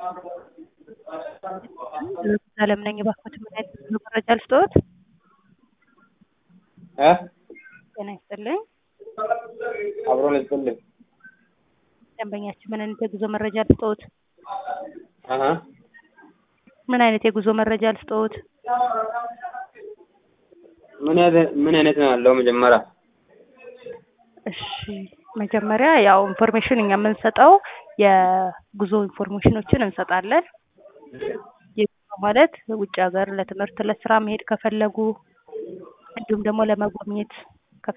አለም ነኝ። እባክዎት ምን አይነት ብዙ መረጃ ልስጥዎት? እ ጤና ይስጥልኝ። አብሮን ይስጥልኝ። ደንበኛችን ምን አይነት የጉዞ መረጃ ልስጥዎት? አሀ ምን አይነት የጉዞ መረጃ ልስጥዎት? ምን አይነት ምን አይነት ነው ያለው መጀመሪያ? እሺ መጀመሪያ ያው ኢንፎርሜሽን እኛ የምንሰጠው የጉዞ ኢንፎርሜሽኖችን እንሰጣለን። የጉዞ ማለት ውጭ ሀገር ለትምህርት ለስራ መሄድ ከፈለጉ እንዲሁም ደግሞ ለመጎብኘት